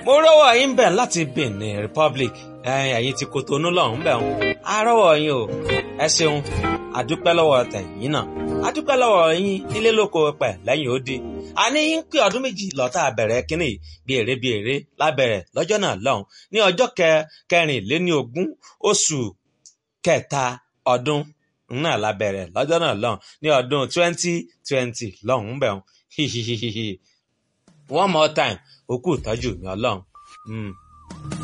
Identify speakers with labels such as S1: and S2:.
S1: mo rọ́wọ́ yín bẹ̀ láti Benin Republic ẹ̀yin ti Kotonu lọ́hùn bẹ̀ wọn a rọ́wọ́ yín o ẹ ṣeun àdúpẹ́ lọ́wọ́ tẹ̀yìn náà àdúpẹ́ lọ́wọ́ yín nílé lóko pẹ̀ lẹ́yìn ó dé àní yín pé ọdún méjì lọ́tà bẹ̀rẹ̀ kínní bí èrè bí èrè lábẹ̀rẹ̀ lọ́jọ́ náà lọ́hùn ní ọjọ́ kẹrìnléní ogún oṣù kẹta ọdún náà lábẹ̀rẹ̀ lọ́jọ́ náà lọ́hùn ní ọdún twenty twenty lọ́hùn bẹ̀ wọn hihihihi one more time òkú ìtọ́jú mi ọlọ́run.